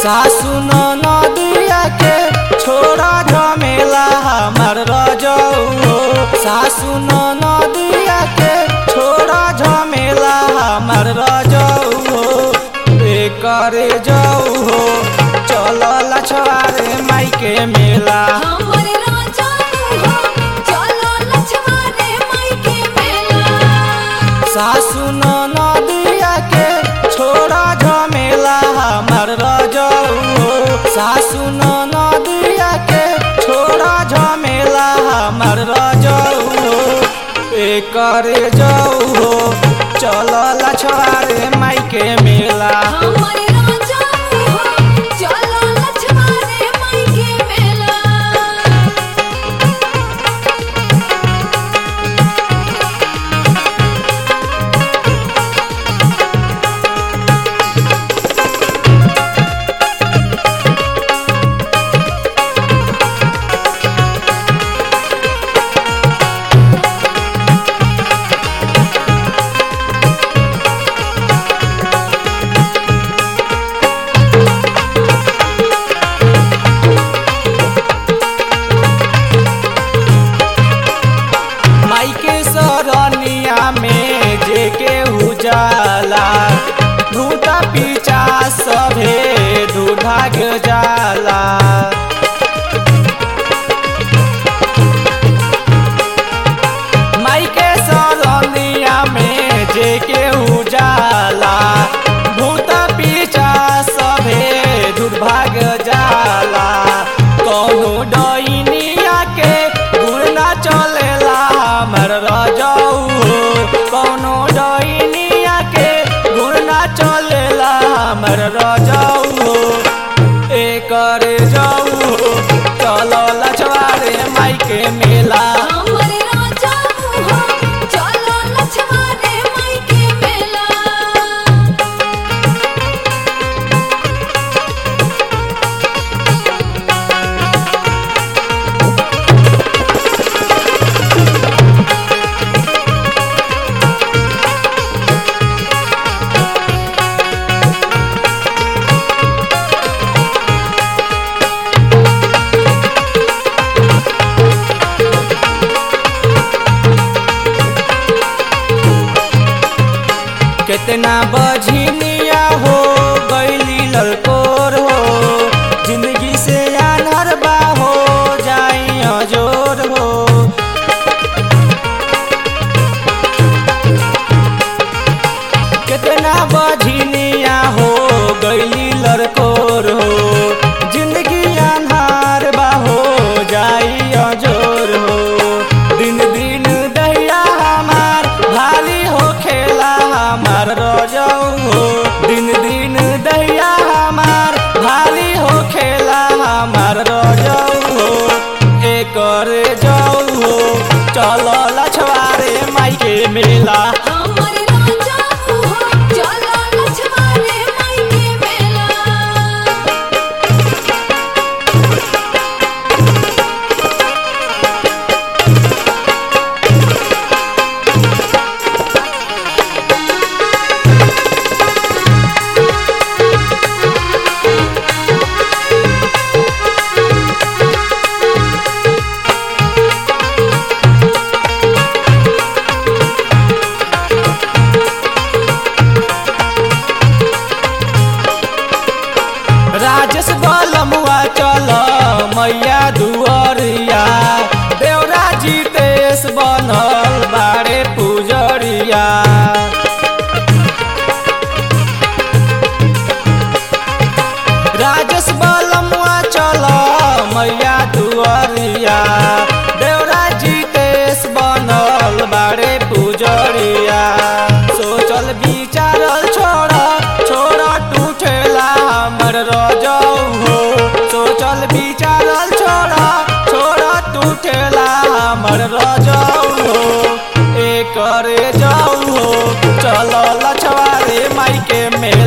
सासु नदिया के छोड़ा झमेला हमर रजऊ हो सासु नदिया के छोड़ा झमेला हमर रजऊ हो करे जाऊ हो चल लछवारे माई के मेला हमर राजा तू हो चलो लछवा रे माई के मेला सासु नदिया के छोड़ा झमेला हमर रजऊ हो सासु नदिया के छोड़ा झमेला हमर रजऊ हो करे जाऊ हो चल लछवारे माई के मेला हमर राजा तू हो चलो लछवा रे माई के मेला माई के सरनिया में जे के उजाला भूता पीछा सभे दुर्भाग जाला माई के सरनिया में जे के उजाला भूता पीछा सभे दुर्भाग जाला कौनो डैनिया के गुड़ ना चलेला हमर रजऊ कौनो डैनिया के गुड़ ना चलेला हमर रजऊ एकर जाऊ चल लछवारे माई के मेला हमर राजा तू हो चलो लछवा रे माई के मेला कितना बझिनिया हो गैली ललकोर हो जिंदगी से आनर बा हो जाई अजोर हो कितना बझिनिया हो गैली ललकोर हो जिंदगी आन्हार बा हो जाई अजोर हो दिन दिन दैया हमार भाली हो खेला हमार रजऊ हो दिन दिन दैया हमार भाली हो खेला हमार रजऊ हो एकर जाऊ हो चल लछवारे माई के मेला हमर राजा तू हो चलो लछवा रे माई के मेला राजेश बलमुआ चल मैया दुअरिया देवरा जीतेश बनल बारे पुजरिया राजेश बलमुआ चल मैया दुअरिया देवरा जीतेश बनल बारे पुजरिया सोचल विचारल छोड़ छोड़ टूटेला हमर रजऊ हो सोचल विचारल छोड़ छोड़ टूटेला हमर रजऊ हो एकर जाऊ हो चल लछवारे माई के मेला